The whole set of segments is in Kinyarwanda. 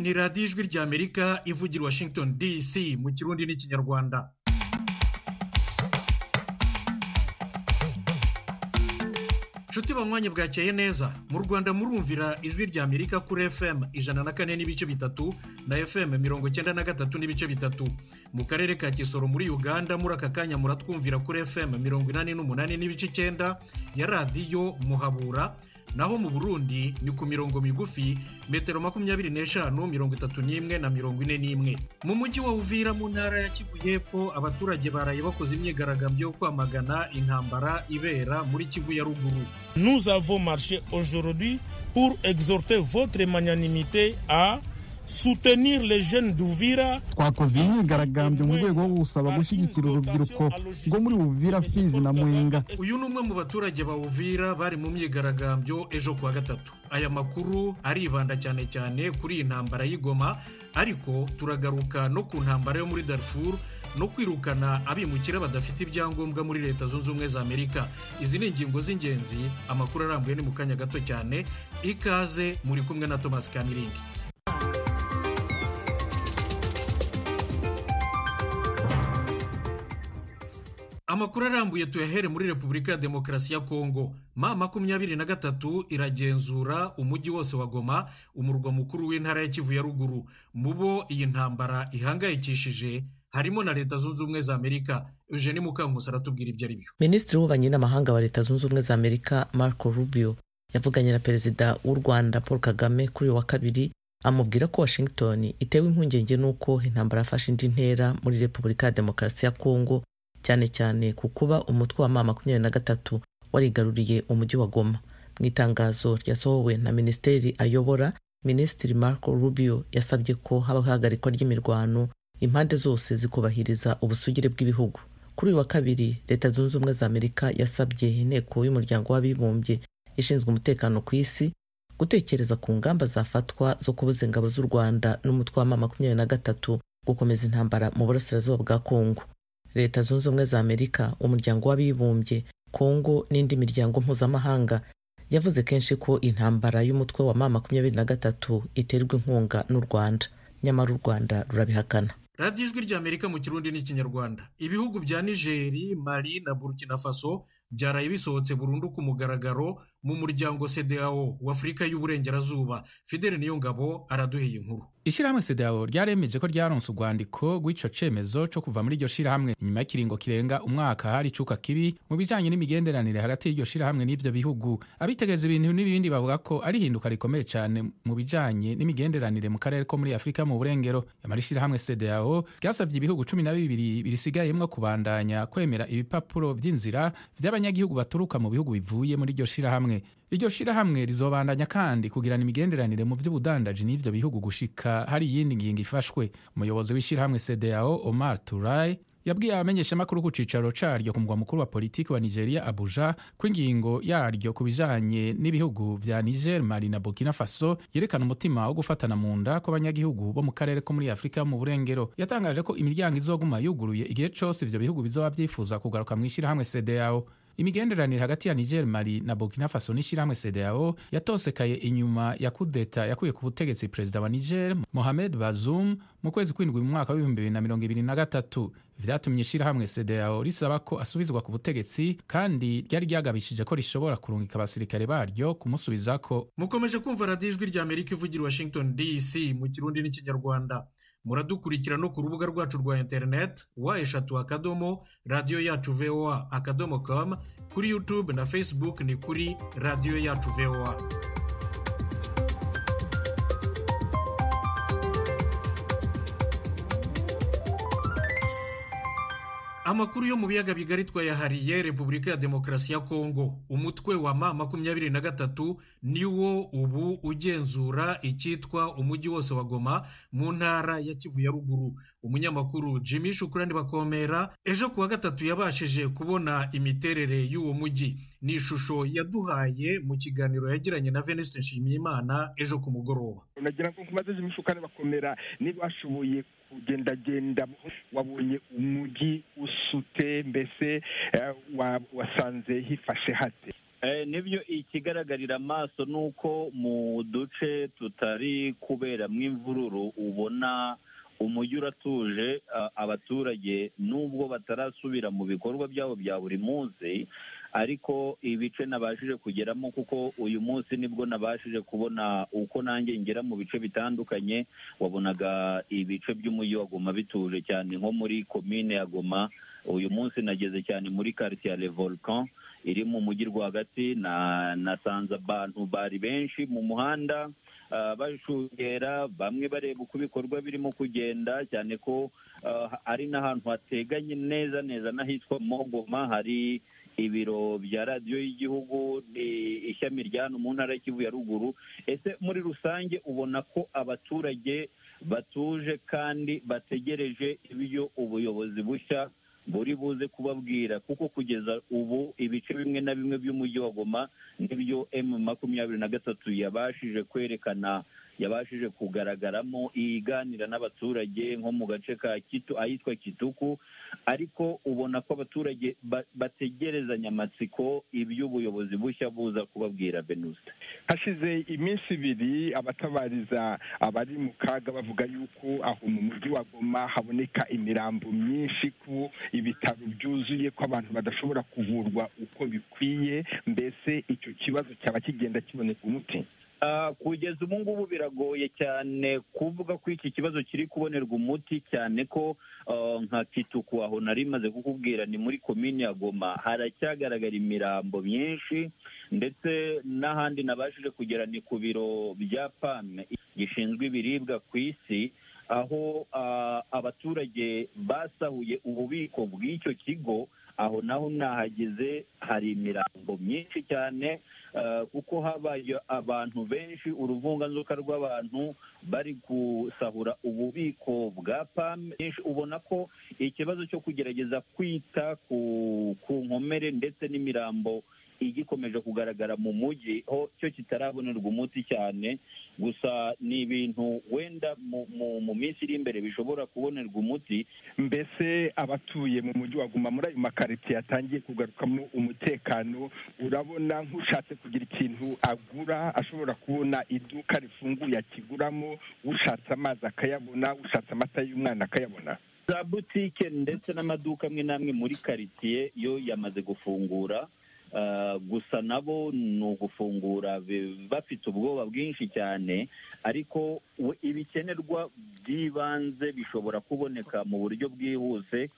ni radiyo ijwi ry'amerika ivugira washington dc mu kirundi n'ikinyarwanda nshuti banywanye bwakeye neza mu rwanda murumvira ijwi ry'amerika kuri fm ijana na kane n'ibice bitatu na fm mirongo icyenda na gatatu n'ibice bitatu mu karere ka kisoro muri uganda muri aka kanya muratwumvira kuri fm mirongo inani n'umunani n'ibice icyenda ya radiyo muhabura naho mu burundi ni ku mirongo migufi metero makumyabiri n'eshanu mirongo itatu n'imwe na mirongo ine n'imwe mu mujyi wa uvira mu ntara ya kivu y'epfo abaturage baraye bakoze imyigaragambyo yo kwamagana intambara ibera muri kivu ya ruguru Nous avons marché aujourd'hui pour exhorter votre magnanimité à soutenir les jeunes d'Uvira. twakoze imyigaragambyo mu rwego rwo gusaba gushyigikira urubyiruko rwo muri Uvira Fizi na Mwenga uyu ni umwe mu baturage ba uvira bari mu myigaragambyo ejo kuwa gatatu aya makuru aribanda cyane cyane kuri iyi ntambara y'igoma ariko turagaruka no ku ntambara yo muri darfur no kwirukana abimukira badafite ibyangombwa muri leta zunze ubumwe za amerika izi ni ingingo z'ingenzi amakuru arambuye ni mu kanya gato cyane ikaze muri kumwe na thomas kamiringi amakuru arambuye tuyahere muri repubulika ya demokarasi ya kongo ma makumyabiri na gatatu iragenzura umujyi wose wa goma umurwa mukuru w'intara ya kivu ya ruguru mu bo iyi ntambara ihangayikishije harimo na leta zunze ubumwe za amerika eugene mukankusi aratubwira ibyo ari byo minisitiri w'ububanyi n'amahanga wa leta zunze ubumwe za amerika marco rubio yavuganye na perezida w'u rwanda paul kagame kuri uyu wa kabiri amubwira ko washington itewe impungenge n'uko intambara yafashe indi ntera muri repubulika ya demokarasi ya kongo cyane cyane ku kuba umutwe wa ma makumyabiri na gatatu warigaruriye umujyi wa goma mu itangazo ryasohowe na minisiteri ayobora minisitiri marco rubio yasabye ko habaho ihagarikwa ry'imirwano impande zose zikubahiriza ubusugire bw'ibihugu kuri uyu wa kabiri leta zunze ubumwe za amerika yasabye inteko y'umuryango w'abibumbye ishinzwe umutekano ku isi gutekereza ku ngamba zafatwa zo kubuza ingabo z'u rwanda n'umutwe wa ma makumyabiri na gatatu gukomeza intambara mu burasirazuba bwa kongo leta zunze ubumwe za amerika umuryango w'abibumbye kongo n'indi miryango mpuzamahanga yavuze kenshi ko intambara y'umutwe wa ma makumyabiri na gatatu iterwa inkunga n'u rwanda nyamara u rwanda rurabihakana radiyo ijwi ry'amerika mu kirundi n'ikinyarwanda ibihugu bya nigeri mali na burkina faso byaraye bisohotse burundu ku mugaragaro mu muryango cdao w'afurika y'uburengerazuba fidele niyongabo araduheye inkuru ishyirahamwe sedao ryaremeje ko ryaronse urwandiko rw'ico cemezo co kuva muri iryo shirahamwe inyuma y'ikiringo kirenga umwaka hari icuka kibi mu bijanye n'imigenderanire hagati y'iryo shirahamwe n'ivyo bihugu abitegeza ibintu n'ibindi bavuga ko ari ihinduka rikomeye cyane mu bijanye n'imigenderanire mu karere ko muri afurika mu burengero nyamara ishirahamwe sedao ryasavye ibihugu cumi na bibiri birisigayemwo kubandanya kwemera ibipapuro vy'inzira vy'abanyagihugu baturuka mu bihugu bivuye muri iryo shirahamwe iryo shirahamwe rizobandanya kandi kugirana imigenderanire mu by'ubudandaji n'ivyo bihugu gushika hari iyindi ngingo ifashwe umuyobozi w'ishirahamwe cdao omar turai yabwiye abamenyeshamakuru ku cicaro caryo ku mugwa mukuru wa politiki wa nigeria abuja ko ingingo yaryo ku bijanye n'ibihugu vya niger mali na burkina faso yerekana umutima wo gufatana mu nda kw'abanyagihugu bo mu karere ko muri afurika mu burengero yatangaje ko imiryango izoguma yuguruye igihe cose ivyo bihugu bizoba vyifuza kugaruka mw'ishirahamwe cdao imigenderanire hagati ya niger mali na burkina faso n'ishyirahamwe cdao yatosekaye inyuma ya kudeta yakuye ku butegetsi perezida wa niger mohamed bazoum mu kwezi kw'indwi mu mwaka w'ibihumbi bibiri na mirongo ibiri na gatatu vyatumye ishyirahamwe cdao risaba ko asubizwa ku butegetsi kandi ryari ryagabishije ko rishobora kurungika abasirikare baryo kumusubizako mukomeje kumva radiyo ijwi ry'amerika ivugira washington dc mu kirundi n'ikinyarwanda muradukurikira no ku rubuga rwacu rwa interineti wa eshatu akadomo radiyo yacu voa akadomo kamu kuri yutube na fesibuke ni kuri radiyo yacu voa amakuru yo mu biyaga bigari twayahariye repubulika ya demokarasi ya kongo umutwe wa ma makumyabiri na gatatu niwo ubu ugenzura icyitwa umujyi wose wa goma mu ntara ya kivu ya ruguru umunyamakuru jimmy shukurani bakomera ejo kuwa gatatu yabashije kubona imiterere y'uwo mujyi ni ishusho yaduhaye mu kiganiro yagiranye na venuste nshimiyimana ejo ku mugoroba nagira ngo nkumaze jimmy shukurani bakomera niba washoboye kugendagenda wabonye umujyi usute mbese wasanze hifashe hate nibyo ikigaragarira amaso ni uko mu duce tutari kuberamo imvururu ubona umujyi uratuje abaturage nubwo batarasubira mu bikorwa byabo bya buri munsi ariko ibice nabashije kugeramo kuko uyu munsi nibwo nabashije kubona uko nanjye ngera mu bice bitandukanye wabonaga ibice by'umujyi wa Goma bituje cyane nko muri komine ya Goma uyu munsi nageze cyane muri quartier ya Volcan iri mu mujyi rwagati na nasanze abantu bari benshi mu muhanda bashungera bamwe bareba uko ibikorwa birimo kugenda cyane ko ari n'ahantu hateganye neza neza n'ahitwa mogoma hari ibiro bya radiyo y'igihugu ishyami rya hano mu ntara y'ikivu ya ruguru ese muri rusange ubona ko abaturage batuje kandi bategereje ibyo ubuyobozi bushya buri buze kubabwira kuko kugeza ubu ibice bimwe na bimwe by'umujyi wa goma n'ibyo emu makumyabiri na gatatu yabashije kwerekana yabashije kugaragaramo iganira n'abaturage nko mu gace ka kitu ahitwa kituku ariko ubona ko abaturage bategerezanya amatsiko iby'ubuyobozi bushya buza kubabwira benusita hashize iminsi ibiri abatabariza abari mu kaga bavuga yuko aho mu mujyi wa goma haboneka imirambo myinshi ku ibitaro byuzuye ko abantu badashobora kuvurwa uko bikwiye mbese icyo kibazo cyaba kigenda kiboneka umuti kugeza ubu ngubu biragoye cyane kuvuga ko iki kibazo kiri kubonerwa umuti cyane ko nka kituku aho nari maze kukubwira ni muri komini ya goma haracyagaragara imirambo myinshi ndetse n'ahandi nabashije kugera ni ku biro bya pame gishinzwe ibiribwa ku isi aho abaturage basahuye ububiko bw'icyo kigo aho naho nahageze hari imirambo myinshi cyane kuko habaye abantu benshi uruvunganzoka rw'abantu bari gusahura ububiko bwa pame ubona ko ikibazo cyo kugerageza kwita ku nkomere ndetse n'imirambo igikomeje kugaragara mu mujyi ho cyo kitarabonerwa umuti cyane gusa ni ibintu wenda mu minsi iri imbere bishobora kubonerwa umuti mbese abatuye mu mujyi wa guma muri ayo makaritsiye yatangiye kugarukamo umutekano urabona nk'ushatse kugira ikintu agura ashobora kubona iduka rifunguye akiguramo ushatse amazi akayabona ushatse amata y'umwana akayabona za butike ndetse n'amaduka amwe n'amwe muri karitsiye yo yamaze gufungura gusa nabo ni ugufungura bafite ubwoba bwinshi cyane ariko ibikenerwa by'ibanze bishobora kuboneka mu buryo bwihuse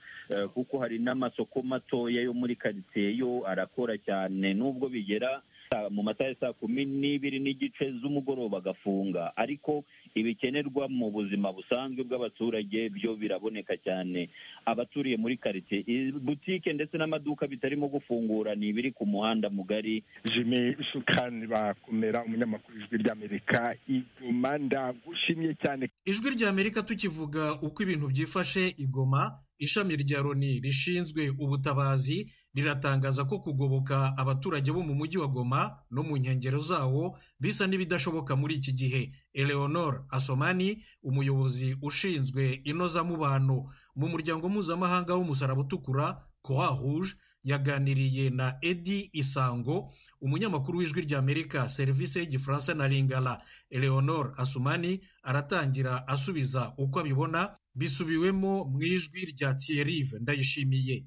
kuko hari n'amasoko matoya yo muri karitsiye yo arakora cyane nubwo bigera mu masaha ya saa kumi n'ibiri n'igice z'umugoroba agafunga ariko ibikenerwa mu buzima busanzwe bw'abaturage byo biraboneka cyane abaturiye muri karitsiye butike ndetse n'amaduka bitarimo gufungura ni ibiri ku muhanda mugari jimmy shukani bakomera umunyamakuru ijwi ry'amerika igoma ndagushimye cyane ijwi ry'amerika tukivuga uko ibintu byifashe igoma ishami rya loni rishinzwe ubutabazi riratangaza ko kugoboka abaturage bo mu mujyi wa goma no mu nkengero zawo bisa n'ibidashoboka muri iki gihe eleonore asomani umuyobozi ushinzwe inozamubano mu muryango mpuzamahanga w'umusaraba utukura croix rouge yaganiriye na edi isango umunyamakuru w'ijwi ry'amerika serivisi y'igifaransa na ringara eleonore asomani aratangira asubiza uko abibona bisubiwemo mu ijwi rya tiyerive ndayishimiye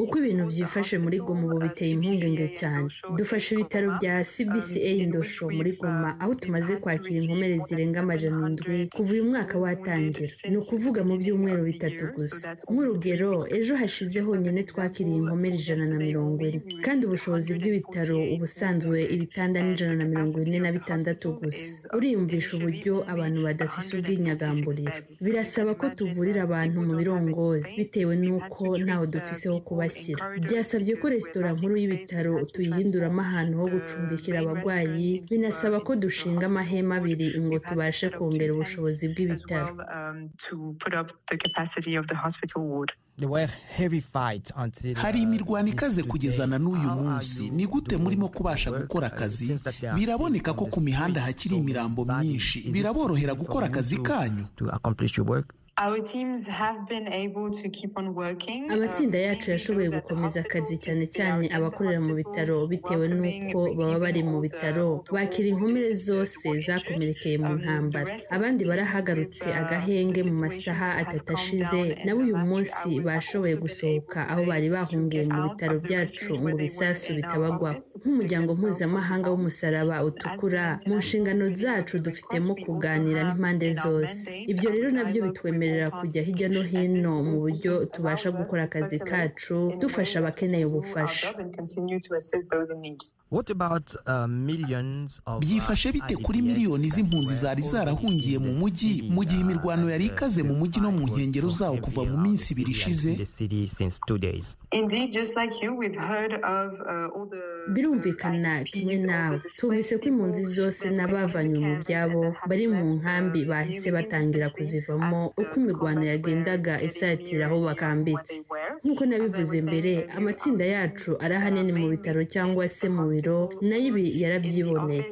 uko ibintu byifashe muri goma ubu biteye impungenge cyane dufashe ibitaro bya cbca ndosho muri goma aho tumaze kwakira inkomere zirenga amajana indwi kuva uyu mwaka watangira ni ukuvuga mu byumweru bitatu gusa nk'urugero ejo hashize honyine twakiriye inkomere ijana na mirongo ine kandi ubushobozi bw'ibitaro ubusanzwe ibitanda ni ijana na mirongo ine na bitandatu gusa uriyumvisha uburyo abantu badafise ubwinyagamburiro birasaba ko tuvurira abantu mu birongozi bitewe n'uko ntaho dufise ho kubashyira byasabye ko resitora nkuru y'ibitaro tuyihinduramo ahantu ho gucumbikira abarwayi binasaba ko dushinga amahema abiri ngo tubashe kongera ubushobozi bw'ibitaro hari imirwano ikaze kugeza na n'uyu munsi ni gute murimo kubasha gukora akazi biraboneka ko ku mihanda hakiri imirambo myinshi biraborohera gukora akazi kanyu amatsinda yacu yashoboye gukomeza akazi cyane cyane abakorera mu bitaro bitewe n'uko baba bari mu bitaro bakira inkomere zose zakomerekeye mu ntambara abandi barahagarutse agahenge mu masaha atatu ashize nabo uyu munsi bashoboye gusohoka aho bari bahungiye mu bitaro byacu ngo ibisasu bitabagwaho nk'umuryango mpuzamahanga w'umusaraba utukura mu nshingano zacu dufitemo kuganira n'impande zose ibyo rero nabyo bitwemerera kujya hirya no hino mu buryo tubasha gukora akazi kacu dufasha abakeneye ubufasha byifashe bite kuri miliyoni z'impunzi zari zarahungiye mu mujyi mu gihe imirwano yari ikaze mu mujyi no mu nkengero zawo kuva mu minsi ibiri ishize birumvikana kimwe nawe twumvise ko impunzi zose n'abavanywe mu byabo bari mu nkambi bahise batangira kuzivamo uko imirwano yagendaga isatira aho bakambitse nk'uko nabivuze mbere amatsinda yacu ari ahanini mu bitaro cyangwa se mu biro nayo ibi yarabyiboneye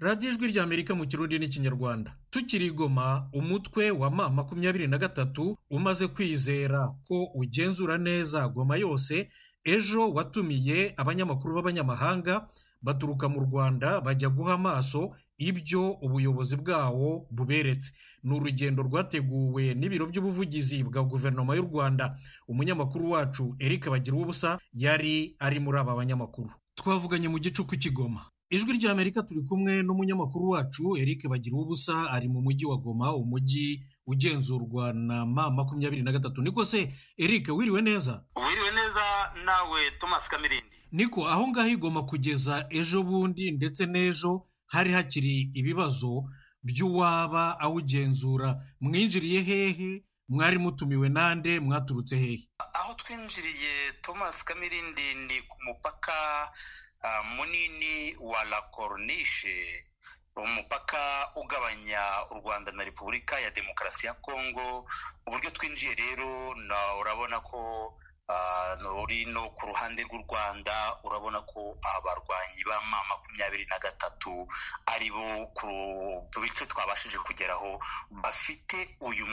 radiyo ijwi rya amerika mu kirundi n'ikinyarwanda tukiri igoma umutwe wa ma makumyabiri na gatatu umaze kwizera ko ugenzura neza goma yose ejo watumiye abanyamakuru b'abanyamahanga baturuka mu rwanda bajya guha amaso ibyo ubuyobozi bwawo buberetse ni urugendo rwateguwe n'ibiro by'ubuvugizi bwa guverinoma y'u rwanda umunyamakuru wacu eric bagira ubusa yari ari muri aba banyamakuru twavuganye mu gicuku cy'igoma ijwi ry'amerika turi kumwe n'umunyamakuru wacu eric bagira ubusa ari mu mujyi wa goma umujyi ugenzurwa na ma makumyabiri na gatatu niko se eric wiriwe neza wiriwe neza nawe thomas kamirindi niko aho ngaho igoma kugeza ejo bundi ndetse n'ejo hari hakiri ibibazo by'uwaba awugenzura mwinjiriye hehe mwari mutumiwe nande mwaturutse hehe aho twinjiriye thomas kamirindi ni ku mupaka munini wa la coronishe umupaka ugabanya u rwanda na repubulika ya demokarasi ya kongo uburyo twinjiye rero urabona ko nuri no ku ruhande rw'u rwanda urabona ko abarwanyi ba ma makumyabiri na gatatu ari bo ku bice twabashije kugeraho bafite uyu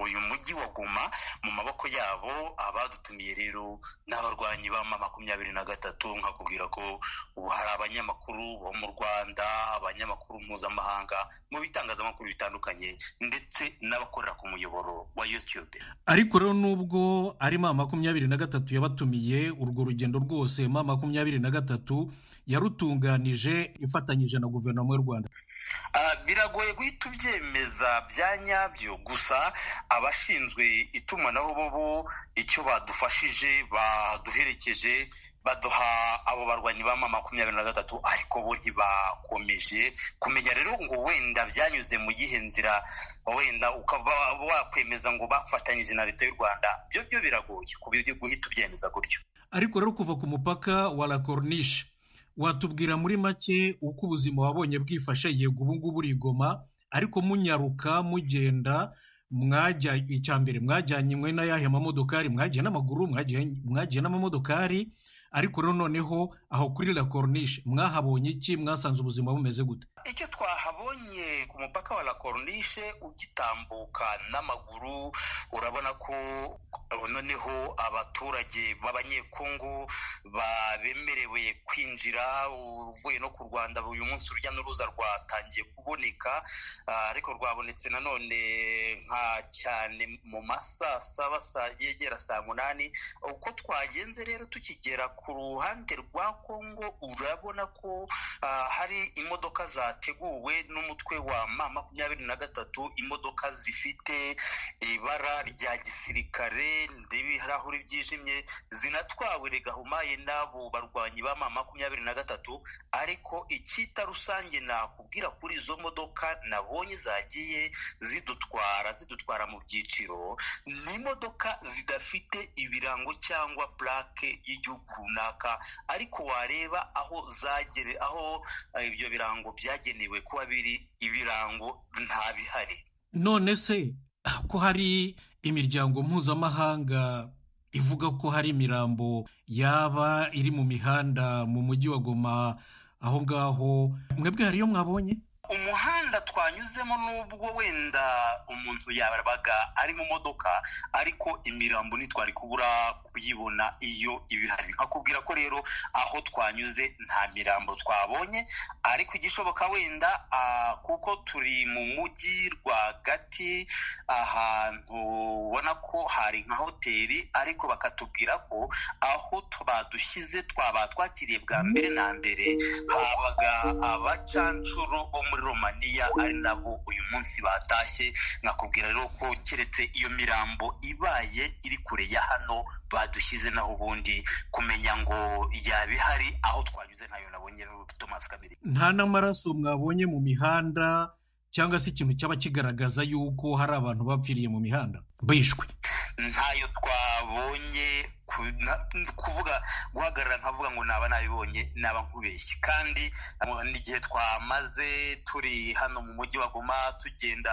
uyu mujyi wa guma mu maboko yabo abadutumiye rero ni abarwanyi ba makumyabiri na gatatu nkakubwira ko ubu hari abanyamakuru bo mu rwanda abanyamakuru mpuzamahanga mu bitangazamakuru bitandukanye ndetse n'abakorera ku muyoboro wa youtube ariko rero nubwo ari ma makumyabiri na gatatu yabatumiye urwo rugendo rwose ma makumyabiri na gatatu yarutunganije ifatanyije na guverinoma y'u rwanda biragoye guhita ubyemeza bya nyabyo gusa abashinzwe itumanaho bo icyo badufashije baduherekeje baduha abo barwanyi ba mama makumyabiri na gatatu ariko bo ntibakomeje kumenya rero ngo wenda byanyuze mu gihe nzira wenda ukaba wakwemeza ngo bafatanyije na leta y'u rwanda byo byo biragoye guhita ubyemeza gutyo ariko rero kuva ku mupaka wa la corniche watubwira muri make uko ubuzima wabonye bwifashe yego ubu ngubu urigoma ariko munyaruka mugenda mwajya icya mbere mwajyanywe n'ayahe mamodokari mwagiye n'amaguru mwagiye n'amamodokari ariko rero noneho aho kuri la corniche mwahabonye iki mwasanze ubuzima bumeze gute icyo twahabonye ku mupaka wa la corniche ugitambuka n'amaguru urabona ko noneho abaturage b'abanyekongo bemerewe kwinjira uvuye no ku rwanda uyu munsi urujya n'uruza rwatangiye kuboneka ariko rwabonetse nanone nka cyane mu masaa saba yegera saa munani uko twagenze rero tukigera ku ruhande rwa kongo urabona ko hari imodoka zateguwe n'umutwe wa ma makumyabiri na gatatu imodoka zifite ibara rya gisirikare n'ibirahuri byijimye zinatwawe regahumaye n'abo barwanyi ba ma makumyabiri na gatatu ariko icyita rusange nakubwira kuri izo modoka nabonye zagiye zidutwara zidutwara mu byiciro ni imodoka zidafite ibirango cyangwa purake y'igihugu runaka ariko wareba aho zagere aho ibyo birango byagenewe kuba biri ibirango nta bihari none se ko hari imiryango mpuzamahanga ivuga ko hari imirambo yaba iri mu mihanda mu mujyi wa goma aho ngaho mwebwe hariyo mwabonye umuhanda muhanda twanyuzemo n'ubwo wenda umuntu yabaga ari mu modoka ariko imirambo ntitwari kubura kuyibona iyo ibihari nkakubwira ko rero aho twanyuze nta mirambo twabonye ariko igishoboka wenda kuko turi mu mujyi rwagati ahantu ubona ko hari nka hoteli ariko bakatubwira ko aho badushyize twaba twakiriye bwa mbere na mbere habaga abacanshuro bo muri romaniya ari nabo uyu munsi batashye nkakubwira rero ko keretse iyo mirambo ibaye iri kure ya hano badushyize naho ubundi kumenya ngo yaba ihari aho twanyuze ntayo nabonye thomas kabiri nta n'amaraso mwabonye mu mihanda cyangwa se ikintu cyaba kigaragaza yuko hari abantu bapfiriye mu mihanda bishwe ntayo twabonye kuvuga guhagarara nkavuga ngo naba nabibonye naba nkubeshye kandi n'igihe twamaze turi hano mu mujyi wa goma tugenda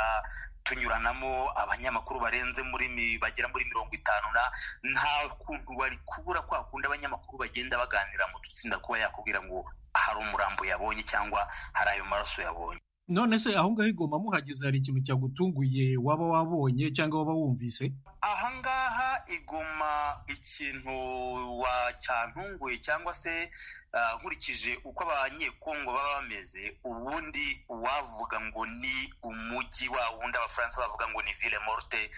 tunyuranamo abanyamakuru barenze muri bagera muri mirongo itanu na nta kuntu bari kubura kwa kundi abanyamakuru bagenda baganira mu dutsinda kuba yakubwira ngo hari umurambo yabonye cyangwa hari ayo maraso yabonye none se aho ngaho igoma muhageze hari ikintu cyagutunguye waba wabonye cyangwa waba wumvise aha ngaha igoma ikintu cyantunguye cyangwa se nkurikije uko abanyekongo baba bameze ubundi uwavuga ngo ni umujyi wa wundi abafaransa bavuga ngo ni ville morte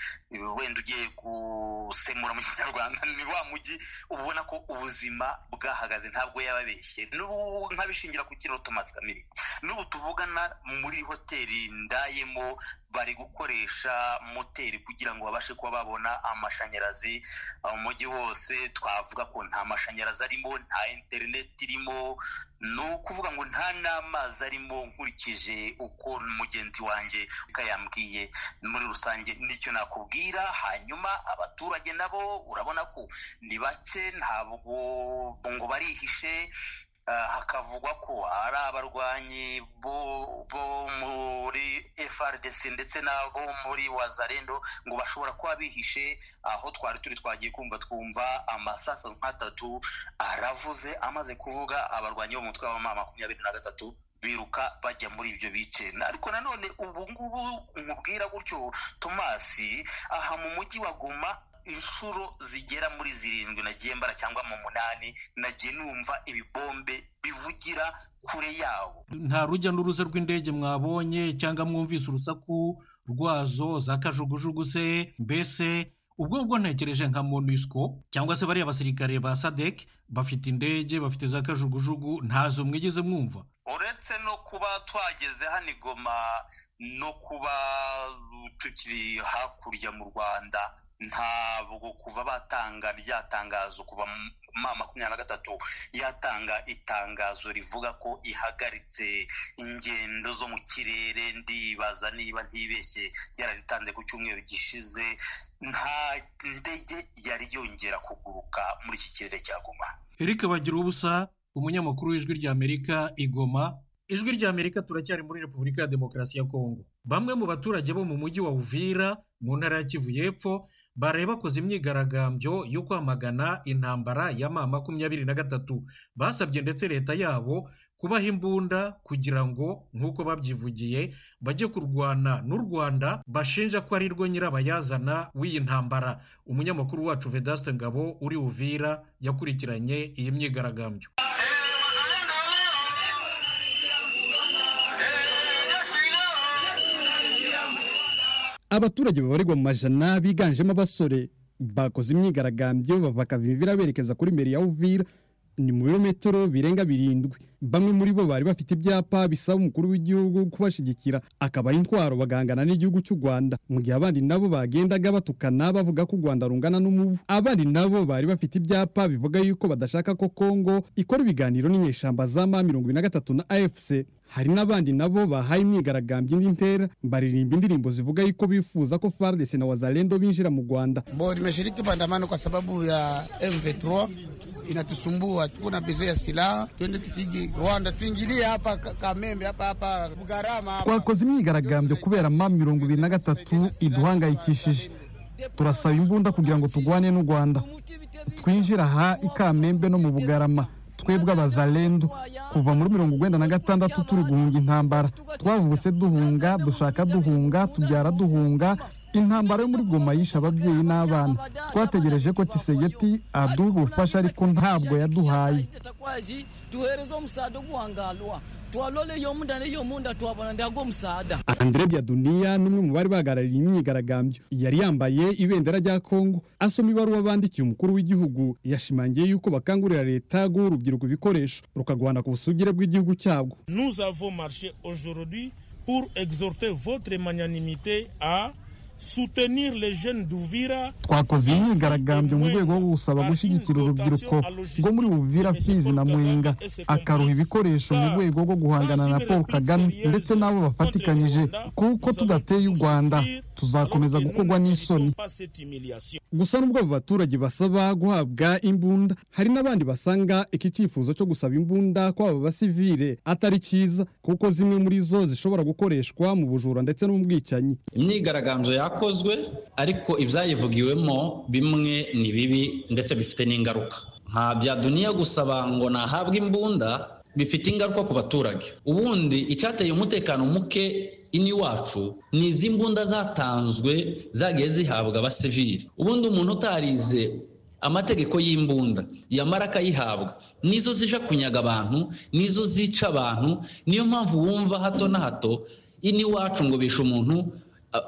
wenda ugiye gusemura mu kinyarwanda ni wa mujyi ubona ko ubuzima bwahagaze ntabwo yababeshye n'ubu nk'abishingira ku kiro tomasi kamiri n'ubu tuvugana muri hoteli ndayemo bari gukoresha moteri kugira ngo babashe kuba babona amashanyarazi umujyi wose twavuga ko nta mashanyarazi arimo nta interineti irimo ni ukuvuga ngo nta n'amazi arimo nkurikije uko mugenzi wanjye yambwiye muri rusange nicyo nakubwira hanyuma abaturage nabo urabona ko ni bake ntabwo ngo barihishe hakavugwa ko ari abarwanyi bo muri frdc ndetse n'abo muri wazarendo ngo bashobora kuba bihishe aho twari turi twagiye kumva twumva amasaso nk'atatu aravuze amaze kuvuga abarwanyi bo mu mutwe w'abamama makumyabiri na gatatu biruka bajya muri ibyo bice ariko nanone ubu ngubu nkubwira gutyo tomasi aha mu mujyi wa goma inshuro zigera muri zirindwi nagiye mbara cyangwa mu munani nagiye numva ibibombe bivugira kure yabo nta rujya n'uruza rw'indege mwabonye cyangwa mwumvise urusaku rwazo za kajugujugu se mbese ubwo ubwo ntekereje nka monusco cyangwa se bariya basirikare ba sadec bafite indege bafite za kajugujugu ntazo mwigeze mwumva uretse no kuba twageze hano igoma no kuba tukiri hakurya mu rwanda ntabwo kuva batanga rya tangazo kuva ma makumyabiri na gatatu yatanga itangazo rivuga ko ihagaritse ingendo zo mu kirere ndibaza niba ntibeshye yararitanze ku cyumweru gishize nta ndege yari yongera kuguruka muri iki kirere cya goma eric bagira ubusa umunyamakuru w'ijwi ry'amerika igoma ijwi ry'amerika turacyari muri repubulika ya demokarasi ya kongo bamwe mu baturage bo mu mujyi wa uvira mu ntara ya kivu y'epfo baraye bakoze imyigaragambyo yo kwamagana intambara ya ma makumyabiri na gatatu basabye ndetse leta yabo kubaha imbunda kugira ngo nk'uko babyivugiye bajye kurwana n'u rwanda bashinja ko ari rwo nyirabayazana w'iyi ntambara umunyamakuru wacu vedaste ngabo uri uvira yakurikiranye iyi myigaragambyo abaturage babarirwa mu majana biganjemo abasore bakoze imyigaragambyo bava akavivira berekeza kuri mbere ya uvira ni mu birometero birenga birindwi bamwe muri bo bari bafite ibyapa bisaba umukuru w'igihugu kubashyigikira akaba ari intwaro bagangana n'igihugu cy'u rwanda mu gihe abandi nabo bagendaga batukana bavuga ko u rwanda rungana n'umubu abandi nabo bari bafite ibyapa bivuga yuko badashaka ko kongo ikora ibiganiro n'inyeshyamba za ma mirongo na gatatu na afc hari n'abandi nabo bahaye imyigaragambyo indi ntera baririmba indirimbo zivuga yuko bifuza ko FARDC na wazalendo binjira mu Rwanda. Bo nimeshiriki maandamano kwa sababu ya M23 inatusumbua, tuko na bezo ya silaha, twende tupige Rwanda, tuingilie hapa Kamembe, hapa hapa Bugarama. Twakoze imyigaragambyo kubera ma mirongo ibiri na gatatu iduhangayikishije turasaba imbunda kugira ngo tugwane n'u Rwanda twinjira aha i Kamembe no mu Bugarama twebwe abazalendo kuva muri mirongo urwenda na gatandatu turi guhunga intambara twavutse duhunga dushaka duhunga tubyara duhunga intambara yo muri goma yishe ababyeyi n'abana twategereje ko kisegeti aduha ubufasha ariko ntabwo yaduhaye tuhereze omusaada oguwangalwa twaloleye omunda neyo omunda twabona ndago omusaada andre byaduniya n'umwe mu bari bahagarariye imyigaragambyo yari yambaye ibendera rya kongo asoma ibaruwa bandikiye umukuru w'igihugu yashimangiye yuko bakangurira leta guha urubyiruko ibikoresho rukarwana ku busugire bw'igihugu cyabwo nous avons marché aujourd'hui pour exhorter votre magnanimité à soutenir les jeunes d'Uvira twakoze imyigaragambyo mu rwego rwo gusaba gushyigikira urubyiruko rwo muri Uvira Fizi na Mwenga akaruha ibikoresho mu rwego rwo guhangana na Paul Kagame ndetse n'abo bafatikanyije kuko tudateye u Rwanda tuzakomeza gukorwa n'isoni gusa n'ubwo abo baturage basaba guhabwa imbunda hari n'abandi basanga iki cyifuzo cyo gusaba imbunda kw'aba basivile atari cyiza kuko zimwe muri zo zishobora gukoreshwa mu bujura ndetse no mu bwicanyi imyigaragambyo yakozwe ariko ibyayivugiwemo bimwe ni bibi ndetse bifite n'ingaruka nka bya duniya gusaba ngo nahabwe imbunda bifite ingaruka ku baturage ubundi icyateye umutekano muke iniwacu ni izi mbunda zatanzwe zagiye zihabwa abasivili ubundi umuntu utarize amategeko y'imbunda yamara akayihabwa nizo zija kunyaga abantu nizo zica abantu niyo mpamvu wumva hato na hato iniwacu ngo bishe umuntu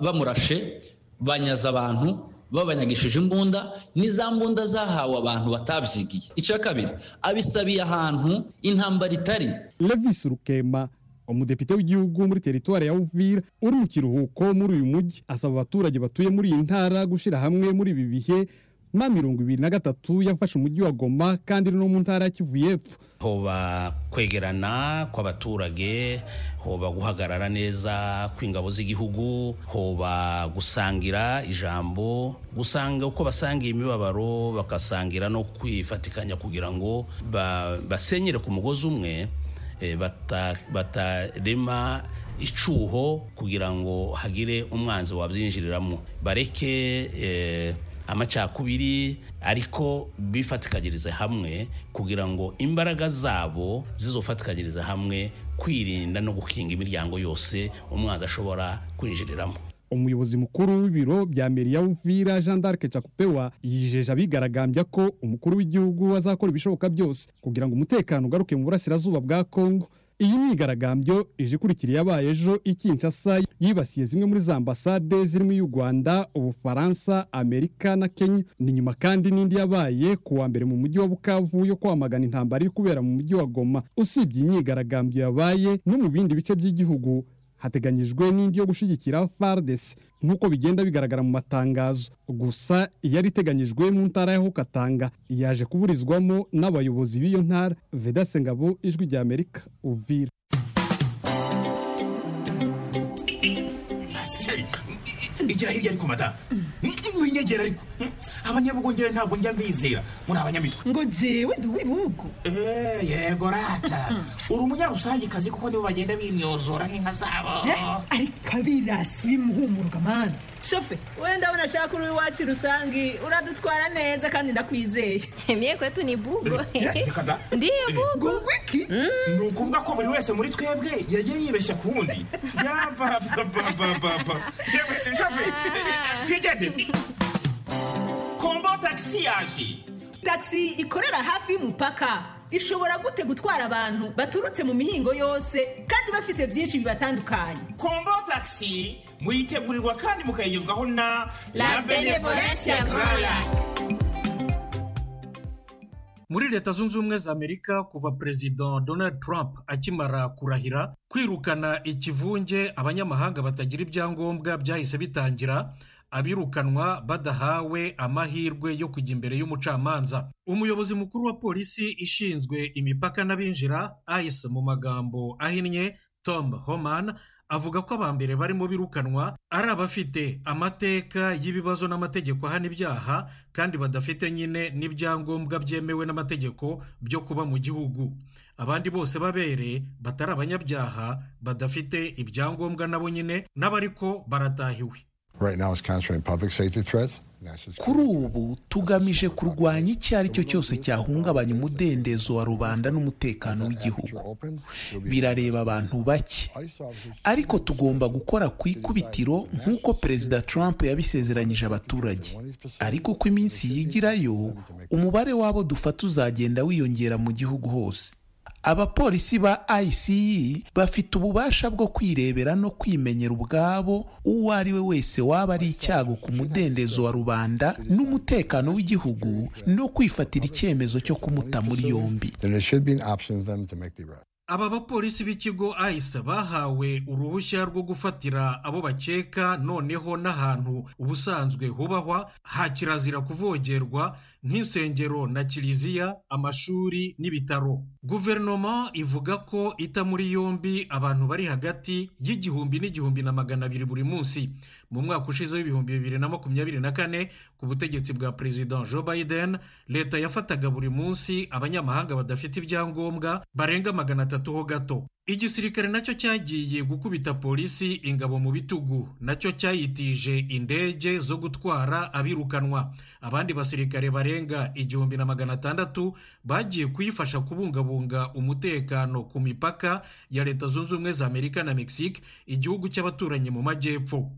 bamurashe banyaza abantu babanyagishije imbunda n'iza mbunda zahawe abantu batabyigiye icya kabiri abisabiye ahantu intambara itari levis rukema umudepite w'igihugu muri teritwari ya uvira uri mu kiruhuko muri uyu mujyi asaba abaturage batuye muri iyi ntara gushyira hamwe muri ibi bihe ma mirongo ibiri na gatatu yafashe umujyi wa goma kandi no mu ntara ya kivu y'epfo hoba kwegerana kw'abaturage hoba guhagarara neza kw'ingabo z'igihugu hoba gusangira ijambo gusanga uko basangiye imibabaro bagasangira no kwifatikanya kugira ngo basenyere ku mugozi umwe batarema icyuho kugira ngo hagire umwanzi wabyinjiriramo bareke amacakubiri ariko bifatikanyirize hamwe kugira ngo imbaraga zabo zizofatikanyirize hamwe kwirinda no gukinga imiryango yose umwanzi ashobora kwinjiriramo umuyobozi mukuru w'ibiro bya meriya w'uvira jean d'arc cakupewa yijeje abigaragambya ko umukuru w'igihugu azakora ibishoboka byose kugira ngo umutekano ugaruke mu burasirazuba bwa kongo iyi myigaragambyo ije ikurikira yabaye ejo ikinshasa yibasiye zimwe muri za ambasade zirimo iy'u rwanda ubufaransa amerika na kenya ni nyuma kandi n'indi yabaye ku wa mbere mu mujyi wa bukavu yo kwamagana intambara iri kubera mu mujyi wa goma usibye imyigaragambyo yabaye no mu bindi bice by'igihugu hateganyijwe n'indi yo gushyigikira fardesi nk'uko bigenda bigaragara mu matangazo gusa iyari iteganyijwe mu ntara ya hukatanga yaje kuburizwamo n'abayobozi b'iyo ntara vedase ngabo ijwi rya amerika uvira igira hirya ariko madamu winyegera ariko abanyabugongera ntabwo njya mbizera muri abanyamitwe ngo jewe nduwibugo yego rata uri umunyarusangikazi kuko nibo bagenda bimyozora nk'inka zabo ariko abirasi bimuhumuruka mana shofe we ndabona ashaka uri iwacu rusangi uradutwara neza kandi ndakwizeye mye kwetu ni bugo ndiye bugo wiki ni ukuvuga ko buri wese muri twebwe yagiye yibeshya ku wundi yabababababa shofe twigendere kombo tagisi yaje tagisi ikorera hafi y'umupaka ishobora gute gutwara abantu baturutse mu mihingo yose kandi bafise byinshi bibatandukanye kombo tagisi muyitegurirwa kandi mukayigezwaho na la benevolence groya muri leta zunze ubumwe za amerika kuva perezida donald trump akimara kurahira kwirukana ikivunge abanyamahanga batagira ibyangombwa byahise bitangira abirukanwa badahawe amahirwe yo kujya imbere y'umucamanza umuyobozi mukuru wa polisi ishinzwe imipaka n'abinjira ayise mu magambo ahinnye tom homan avuga ko abambere barimo birukanwa ari abafite amateka y'ibibazo n'amategeko ahana ibyaha kandi badafite nyine n'ibyangombwa byemewe n'amategeko byo kuba mu gihugu abandi bose babere batari abanyabyaha badafite ibyangombwa nabo nyine n'abariko baratahiwe Right now, it's concentrating public safety threats. kuri ubu tugamije kurwanya icyo ari cyo cyose cyahungabanya umudendezo wa rubanda n'umutekano w'igihugu birareba abantu bake ariko tugomba gukora ku ikubitiro nk'uko perezida trump yabisezeranyije abaturage ariko uko iminsi yigirayo umubare w'abo dufata uzagenda wiyongera mu gihugu hose abapolisi ba ICE bafite ububasha bwo kwirebera no kwimenyera ubwabo uwo ari we wese waba ari icyago ku mudendezo wa rubanda n'umutekano w'igihugu no kwifatira icyemezo cyo kumuta muri yombi Then there should be an option for them to make the arrest. aba bapolisi b'ikigo ayisa bahawe uruhushya rwo gufatira abo bakeka noneho n'ahantu ubusanzwe hubahwa ha kirazira kuvogerwa nk'insengero na kiliziya amashuri n'ibitaro guverinoma ivuga ko ita muri yombi abantu bari hagati y'igihumbi n'igihumbi na magana abiri buri munsi mu mwaka ushize w'ibihumbi bibiri na makumyabiri na kane ku butegetsi bwa perezida joe biden leta yafataga buri munsi abanyamahanga badafite ibyangombwa barenga magana atatu ho gato igisirikare nacyo cyagiye gukubita polisi ingabo mu bitugu nacyo cyayitije indege zo gutwara abirukanwa abandi basirikare barenga igihumbi na magana atandatu bagiye kuyifasha kubungabunga umutekano ku mipaka ya leta zunze ubumwe za amerika na mexique igihugu cy'abaturanyi mu majyepfo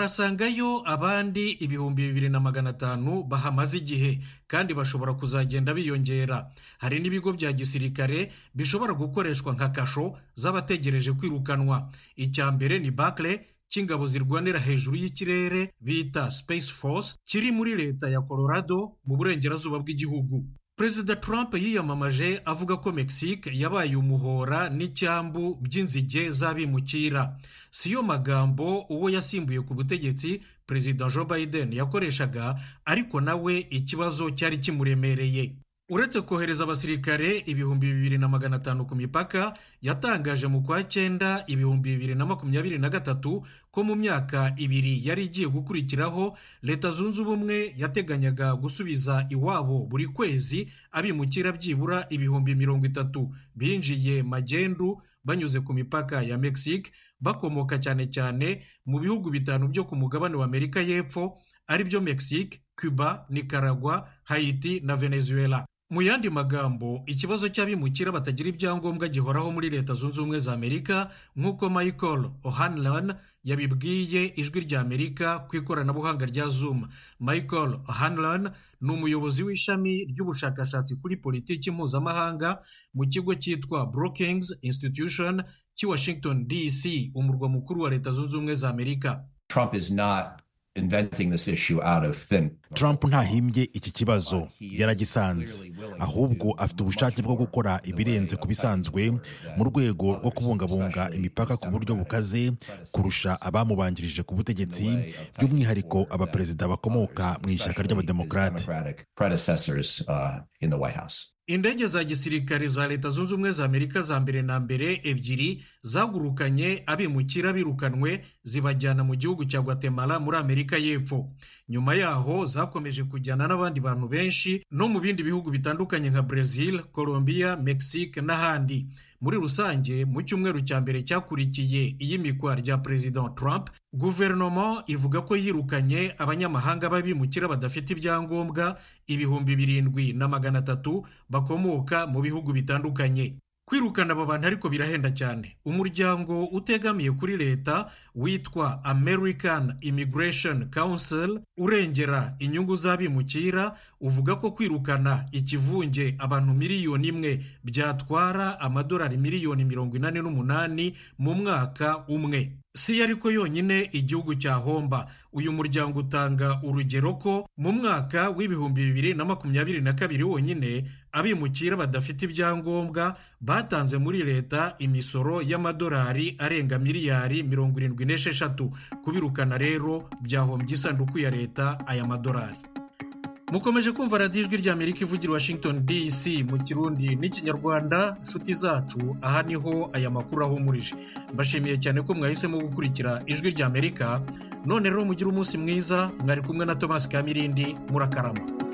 barasangayo abandi ibihumbi bibiri na magana atanu bahamaze igihe kandi bashobora kuzagenda biyongera hari n'ibigo bya gisirikare bishobora gukoreshwa nka kasho z'abategereje kwirukanwa icya mbere ni bakire cy'ingabo zirwanira hejuru y'ikirere bita space force kiri muri leta ya colorado mu burengerazuba bw'igihugu perezida trump yiyamamaje avuga ko mexique yabaye umuhora n'icyambu by'inzige z'abimukira si yo magambo uwo yasimbuye ku butegetsi perezida joe biden yakoreshaga ariko nawe ikibazo cyari kimuremereye uretse kohereza abasirikare ibihumbi bibiri na magana atanu ku mipaka yatangaje mu kwa cyenda ibihumbi bibiri na makumyabiri na gatatu ko mu myaka ibiri yari igiye gukurikiraho leta zunze ubumwe yateganyaga gusubiza iwabo buri kwezi abimukira byibura ibihumbi mirongo itatu binjiye magendu banyuze ku mipaka ya mexique bakomoka cyane cyane mu bihugu bitanu byo ku mugabane wa amerika y'epfo aribyo mexique cuba nicaragua hayiti na venezuela mu yandi magambo ikibazo cy'abimukira batagira ibyangombwa gihoraho muri leta zunze ubumwe za amerika nk'uko michael o'hanlon yabibwiye ijwi rya amerika ku ikoranabuhanga rya zoom michael o'hanlon ni umuyobozi w'ishami ry'ubushakashatsi kuri politiki mpuzamahanga mu kigo cyitwa brookings institution cy'i washington dc umurwa mukuru wa leta zunze ubumwe za amerika Trump is not inventing this issue out of thin. trump ntahimbye iki kibazo yaragisanze ahubwo afite ubushake bwo gukora ibirenze ku bisanzwe mu rwego rwo kubungabunga imipaka ku buryo bukaze kurusha abamubanjirije ku butegetsi by'umwihariko abaperezida bakomoka mu ishyaka ry'abademokarate indege za gisirikare za leta zunze ubumwe za amerika za mbere na mbere ebyiri zagurukanye abimukira birukanwe zibajyana mu gihugu cya guatemala muri amerika y'epfo nyuma yaho zakomeje kujyana n'abandi bantu benshi no mu bindi bihugu bitandukanye nka brezil colombia mexique n'ahandi muri rusange mu cyumweru cya mbere cyakurikiye iyimikwa rya perezida trump guverinoma ivuga ko yirukanye abanyamahanga b'abimukira badafite ibyangombwa ibihumbi birindwi na magana atatu bakomoka mu bihugu bitandukanye kwirukana aba bantu ariko birahenda cyane umuryango utegamiye kuri leta witwa american immigration council urengera inyungu z'abimukira uvuga ko kwirukana ikivunge abantu miliyoni imwe byatwara amadolari miliyoni mirongo inani n'umunani mu mwaka umwe si yo ariko yonyine igihugu cyahomba uyu muryango utanga urugero ko mu mwaka w'ibihumbi bibiri na makumyabiri na kabiri wonyine abimukira badafite ibyangombwa batanze muri leta imisoro y'amadolari arenga miliyari mirongo irindwi n'esheshatu kubirukana rero byahombye isanduku ya leta aya madolari mukomeje kumva radiyo ijwi rya amerika ivugira washington dc mu kirundi n'ikinyarwanda nshuti zacu aha niho aya makuru ahumurije mbashimiye cyane ko mwahisemo gukurikira ijwi rya amerika none rero mugire umunsi mwiza mwari kumwe na thomas kamirindi murakarama